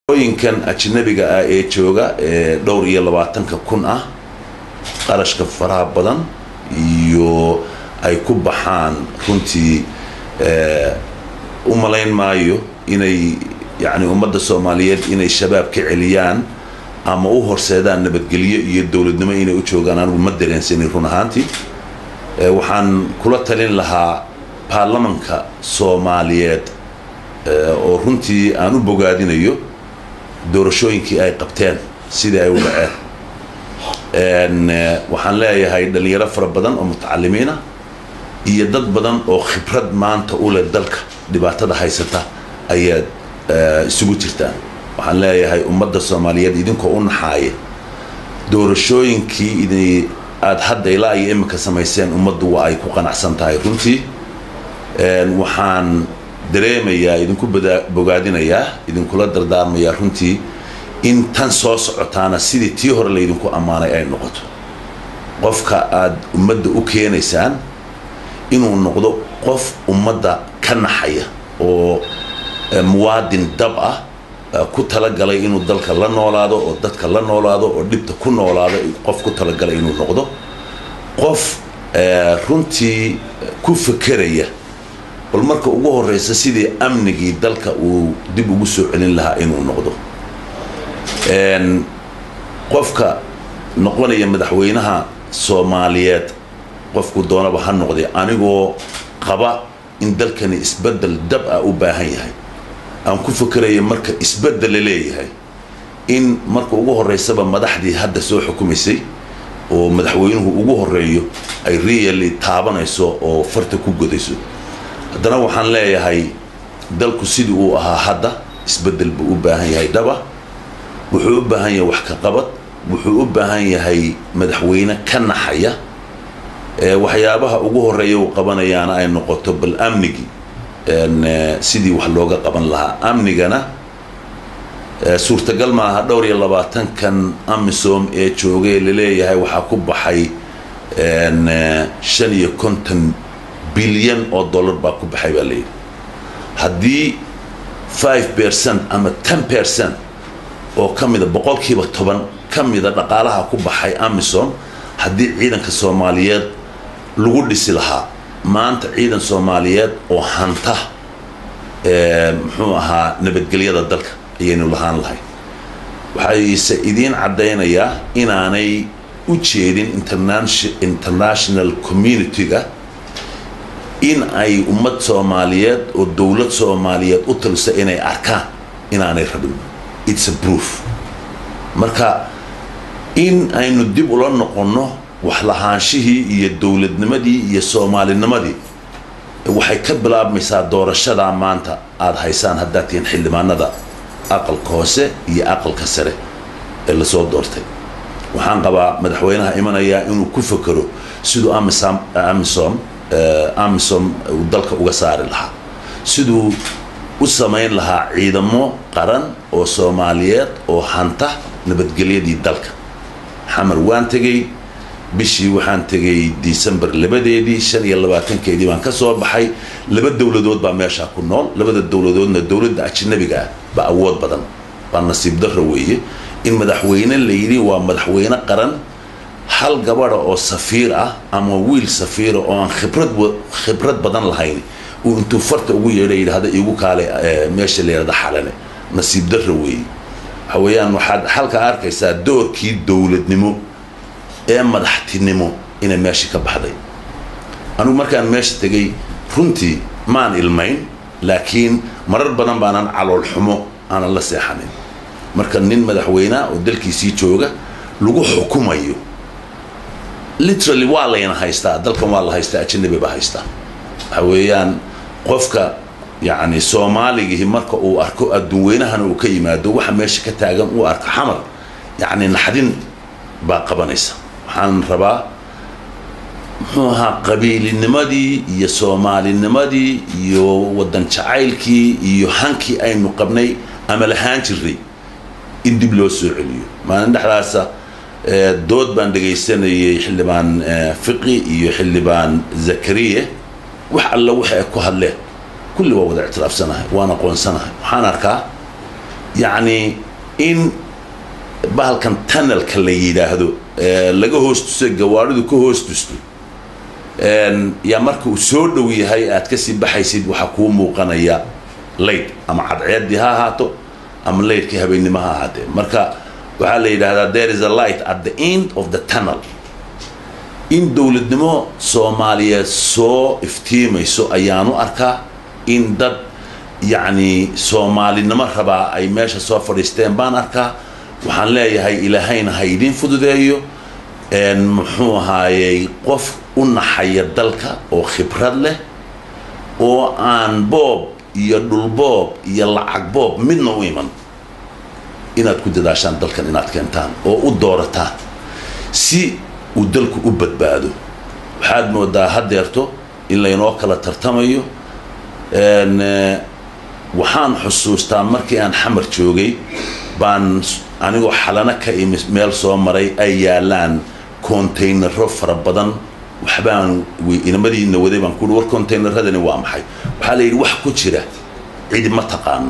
ooyinkan ajnabiga ah ee jooga ee dhowr iyo labaatanka kun ah qarashka faraha badan iyo ay ku baxaan runtii u malayn maayo inay yani ummadda soomaaliyeed inay shabaab ka celiyaan ama u horseedaan nabadgelyo iyo dowladnimo inay u joogaan anigu ma dareensanin run ahaantii waxaan kula talin lahaa baarlamanka soomaaliyeed oo runtii aan u bogaadinayo doorashooyinkii ay qabteen sidii ay u dhaceen waxaan leeyahay dhalinyaro fara badan oo mutacalimiina iyo dad badan oo khibrad maanta u leh dalka dhibaatada haysata ayaad isugu jirtaan waxaan leeyahay ummadda soomaaliyeed idinkoo u naxaaya doorashooyinkii idin aada hadda ilaa iyo imika samayseen ummaddu waa ay ku qanacsan tahay runtii waxaan dareemayaa idinku bogaadinayaa idinkula dardaarmayaa runtii in tan soo socotaana sidii tii hore laydinku ammaanay ay noqoto qofka aada ummadda u keenaysaan inuu noqdo qof ummadda ka naxaya oo muwaadin dab ah ku talagalay inuu dalka la noolaado oo dadka la noolaado oo dhibta ku noolaado qof ku talagalay inuu noqdo qof runtii ku fekeraya bal marka ugu horeysa sidii amnigii dalka uu dib ugu soo celin lahaa inuu noqdo qofka noqonaya madaxweynaha soomaaliyeed qofku doonaba ha noqday anigoo qaba in dalkani isbedel dab ah u baahan yahay aan ku fekeraya marka isbedel la leeyahay in marka ugu horeysaba madaxdii hadda soo xukumaysay oo madaxweynuhu ugu horeeyo ay really taabanayso oo farta ku godayso haddana waxaan leeyahay dalku sidii uu ahaa hadda isbedel buu u baahan yahay dhaba wuxuu u baahan yahay wax ka qabad wuxuu u baahan yahay madaxweyne ka naxaya waxyaabaha ugu horeeya uu qabanayaana ay noqoto bal amnigii sidii wax looga qaban lahaa amnigana suurtagal maaha dhowr iyo labaatankan amisom ee joogay laleeyahay waxaa ku baxay shan iyo konton bilyan oo dollar baa ku baxay baa layidhi haddii five percent ama ten percent oo ka mida boqolkiiba toban ka mida dhaqaalaha ku baxay amisom haddii ciidanka soomaaliyeed lagu dhisi lahaa maanta ciidan soomaaliyeed oo hanta muxuu ahaa nabadgelyada dalka ayaynu lahaan lahay waxayse idiin caddaynayaa inaanay u jeedin international community-ga in ay ummad soomaaliyeed oo dowlad soomaaliyeed u talisa inay arkaan inaanay rabin its a proof marka in aynu dib ula noqonno waxlahaanshihii iyo dowladnimadii iyo soomaalinimadii waxay ka bilaabmaysaa doorashadaa maanta aada haysaan haddaad tihiin xildhibaanada aqalka hoose iyo aqalka sare ee lasoo doortay waxaan qabaa madaxweynaha imanayaa inuu ku fekero siduu amisom amisom amisom uu dalka uga saari lahaa siduu u samayn lahaa ciidamo qaran oo soomaaliyeed oo hanta nabadgelyadii dalka xamar waan tegey bishii waxaan tegay december labadeedii shan iyo labaatankeedii baan ka soo baxay laba dowladood baa meeshaa ku nool labada dowladoodna dowladda ajnabiga ah baa awood badan baa nasiib darro weeye in madaxweyne layidhi waa madaxweyne qaran hal gabadha oo safiir ah ama wiil safiira oo aan khibrad khibrad badan lahayn uu intuu farta ugu yeedha yidhahda igu kaale meesha la yidhahda xalane nasiib darro weeye waxa weeyaan waxaad halka arkaysaa doorkii dowladnimo ee madaxtinimo inay meeshii ka baxday anigu markaan meesha tegay runtii maan ilmayn laakiin marar badan baanan calool xumo aanan la seexanin marka nin madaxweynea oo dalkiisii jooga lagu xukumayo literally waa layna haystaa dalkan waa la haystaa ajanabi baa haystaa waxa weeyaan qofka yacni soomaaligii marka uu arko adduunweynahana uu ka yimaado waxa meesha ka taagan uu arko xamar yacni naxdin baa qabanaysa waxaan rabaa muxuu ahaa qabiilinimadii iyo soomaalinimadii iyo waddan jacaylkii iyo hankii aynu qabnay ama lahaan jirnay in dib loo soo celiyo maalin dhexdaasa dood baan dhegaysanayay xildhibaan fiqi iyo xildhibaan zakariye wax alla waxa ay ku hadleen kulli waa wada ictiraafsanahay waan aqoonsanahay waxaan arkaa yacni in bahalkan tunnelka la yidhaahdo laga hoos tuso gawaaridu ka hoos tusto yaa marka uu soo dhow yahay aad kasii baxaysid waxaa kuu muuqanaya layd ama cadceeddii ha ahaato ama laydkii habeennimo ha ahaatee marka waxaa la yidhaahdaa there is a light at the end of the tunnel in dowladnimo soomaaliyeed soo iftiimayso ayaanu arkaa in dad yacni soomaalinimo rabaa ay meesha soo fadhiisteen baan arkaa waxaan leeyahay ilaahayna ha idiin fududeeyo muxuu ahaayey qof u naxaya dalka oo khibrad leh oo aan boob iyo dhulboob iyo lacag boob midna u iman inaad ku dadaashaan dalkan inaad keentaan oo u doorataan si uu dalku u badbaado waxaad moodaa haddeerto in laynoo kala tartamayo waxaan xusuustaa markii aan xamar joogay baan anigoo xalano ka imi meel soo maray ay yaalaan contaynaro fara badan waxbaan inamadiina waday baan kuui war contaynaradani waa maxay waxaa la yidhi wax ku jira cidi ma taqaano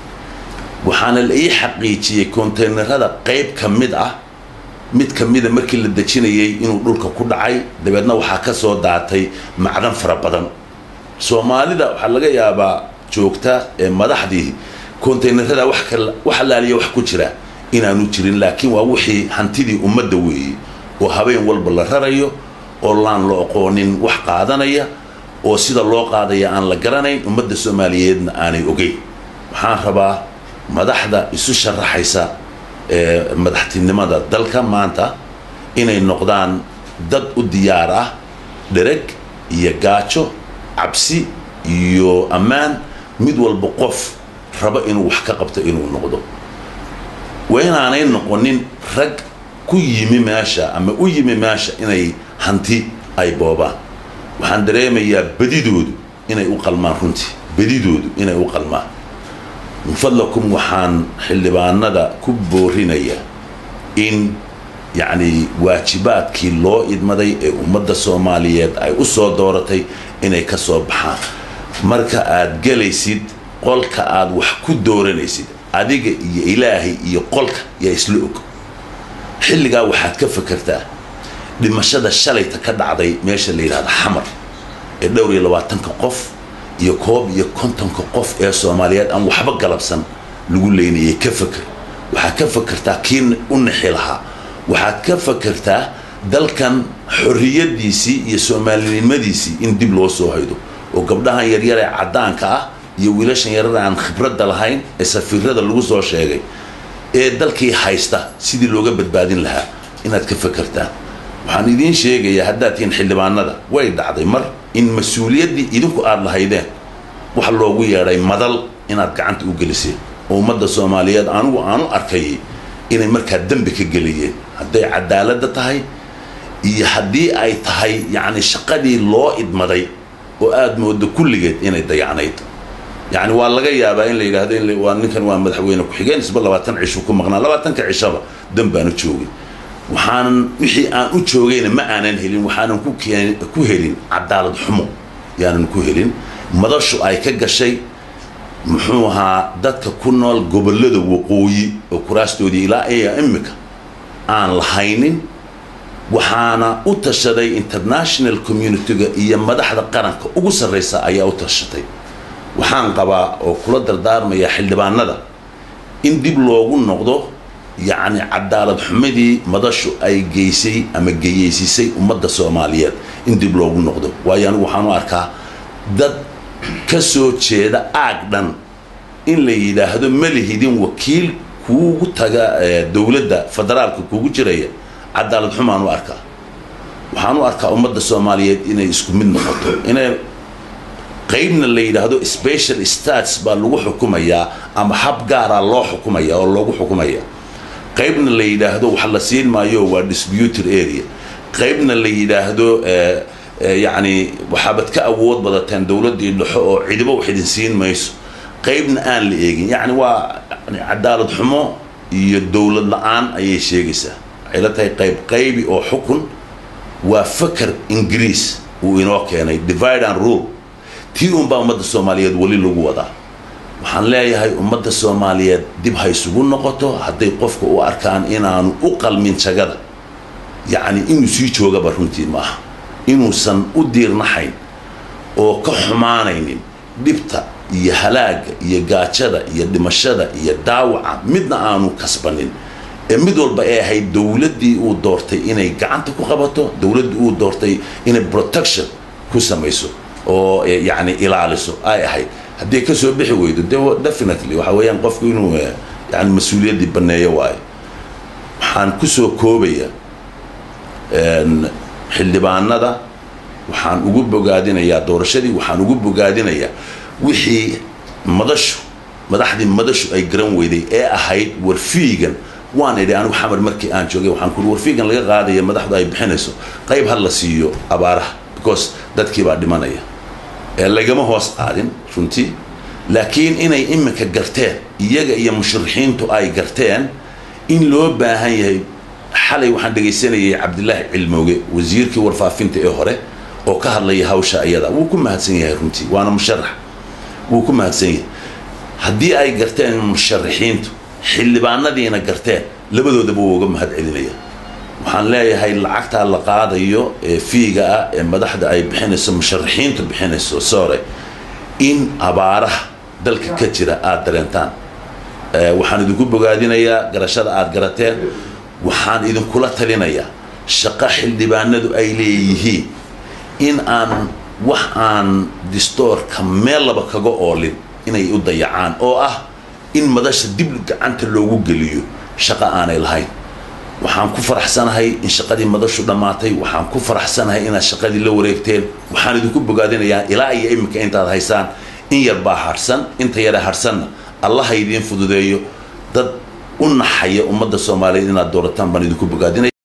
waxaana la ii xaqiijiyey contaynarada qayb ka mid ah mid ka mida markii la dejinayay inuu dhulka ku dhacay dabeedna waxaa ka soo daatay macdan fara badan soomaalida waxaa laga yaabaa joogta ee madaxdii contaynarada wax alaaliya wax ku jira inaanu jirin laakiin waa wixii hantidii ummadda weeyey oo habeen walba la rarayo oo laan la oqoonin wax qaadanaya oo sida loo qaadaya aan la garanayn ummadda soomaaliyeedna aanay ogeyn waxaan rabaa madaxda isu sharaxaysa ee madaxtinimada dalka maanta inay noqdaan dad u diyaar ah dhereg iyo gaajo cabsi iyo ammaan mid walba qof rabo inuu wax ka qabto inuu noqdo waa inaanay noqonin rag ku yimi meesha ama u yimi meesha inay hanti ay boobaan waxaan dareemayaa bedidoodu inay u qalmaan runtii bedidoodu inay u qalmaan min fadlakum waxaan xildhibaanada ku boorinayaa in yacni waajibaadkii loo idmaday ee ummadda soomaaliyeed ay u soo dooratay inay ka soo baxaan marka aad gelaysid qolka aad wax ku dooranaysid adiga iyo ilaahay iyo qolka yaa isla og xilligaa waxaad ka fakertaa dhimashada shalayta ka dhacday meesha la yidhahda xamar ee dhowr iyo labaatanka qof iyo koob iyo kontonka qof ee soomaaliyeed aan waxba galabsan lagu leynayay ka faker waxaad ka fakertaa kii u nixi lahaa waxaad ka fakertaa dalkan xorriyadiisii iyo soomaalinimadiisii in dib loo soo haydo oo gabdhahan yaryar ee caddaanka ah iyo wiilashan yarar aan khibradda lahayn ee safiirada lagu soo sheegay ee dalkii haysta sidii looga badbaadin lahaa inaad ka fakertaan waxaan idiin sheegayaa haddaad tihiin xildhibaanada way dhacday mar in mas-uuliyaddii idinku aada lahaydeen wax loogu yeedhay madal inaad gacanta u geliseen oo ummadda soomaaliyeed anigu aanu arkayay inay markaa dembi ka geliyeen hadday cadaaladda tahay iyo haddii ay tahay yacni shaqadii loo idmaday oo aada moodo kulligeed inay dayacnayd yacni waa laga yaabaa in la yidhaahdo in waa ninkan waa madaxweyne ku-xigeen isba labaatan cishu ku maqnaa labaatanka cishaba dan baanu joogay waxaanan wixii aan u joogayna ma aanan helin waxaanan ku keen ku helin cadaalad xumo yaanan ku helin madashu ay ka gashay muxuu ahaa dadka ku nool gobollada waqooyi oo kuraastoodii ilaa iya imika aan lahaynin waxaana u tashaday international communitiga iyo madaxda qaranka ugu sarraysa ayaa u tashatay waxaan qabaa oo kula dardaarmaya xildhibaanada in dib loogu noqdo yacni cadaalad xumadii madashu ay geysay ama geyeysisay ummadda soomaaliyeed in dib loogu noqdo waayo anigu waxaan u arkaa dad ka soo jeeda aag dhan in la yidhaahdo ma lihidin wakiil kuugu taga dowladda federaalka kuugu jiraya cadaalad xumaan u arkaa waxaan u arkaa ummadda soomaaliyeed inay isku mid noqoto inay qaybna la yidhaahdo special stats baa lagu xukumayaa ama hab gaaraa loo xukumaya oo loogu xukumaya qaybna la yidhaahdo wax la siin maayo waa disputed area qaybna la yidhaahdo yacni waxaabad ka awood badateen dowladdii dhexo oo cidibo wax idin siin mayso qaybna aan la eegin yacni waa cadaalad xumo iyo dowlad la-aan ayay sheegaysaa waxay la tahay qayb qaybi oo xukun waa faker ingiriis uu inoo keenay divide and rule tii unbaa ummadda soomaaliyeed weli lagu wadaa waxaan leeyahay ummadda soomaaliyeed dib ha isugu noqoto hadday qofka u arkaan inaanu u qalmin jagada yacni inuu sii joogaba runtii maaha inuusan u diirnaxayn oo ka xumaanaynin dhibta iyo halaaga iyo gaajada iyo dhimashada iyo daawaca midna aanu kasbanin ee mid walba ay ahayd dowladdii uu doortay inay gacanta ku qabato dowladdii uu doortay inay protection ku samayso oo yacni ilaaliso ay ahayd haddii ka soo bixi weydo de definitely waxa weeyaan qofku inuu yani mas-uuliyaddii banneeyo waayo waxaan kusoo koobaya xildhibaanada waxaan ugu bogaadinayaa doorashadii waxaan ugu bogaadinayaa wixii madashu madaxdii madashu ay garan weyday ee ahayd warfiigan waan idhi anigu xamar markii aan joogay waxaan ku warfiigan laga qaadaya madaxdu ay bixinayso qayb ha la siiyo abaaraha because dadkii baa dhimanaya ee lagama hoos qaadin runtii laakiin inay iminka garteen iyaga iyo musharixiintu ay garteen in loo baahan yahay xalay waxaan dhegaysanayay cabdilaahi cilmooge wasiirkii warfaafinta ee hore oo ka hadlaya hawsha iyada wuu ku mahadsan yahay runtii waana musharax wuu ku mahadsan yahay haddii ay garteen musharaxiintu xildhibaanadiina garteen labadoodaba wuu uga mahad celinaya waxaan leeyahay lacagtaa la qaadayo ee fiiga ah ee madaxda ay bixinayso musharaxiintu bixinayso sore in abaaraha dalka ka jira aada dareentaan waxaan idinku bogaadinayaa garashada aada garateen waxaan idinkula talinayaa shaqo xildhibaanadu ay leeyihiin in aan wax aan distoorka meel laba kaga oolin inay u dayacaan oo ah in madasha dib gacanta loogu geliyo shaqo aanay lahayn waxaan ku faraxsanahay in shaqadii madashu dhammaatay waxaan ku faraxsanahay inaad shaqadii la wareegteen waxaan idinku bogaadinayaa ilaa iyo iminka intaad haysaan in yar baa harhsan inta yara harhsanna allaha idiin fududeeyo dad u naxaya ummadda soomaaliyeed inaad doorataan baan idinku bogaadinaya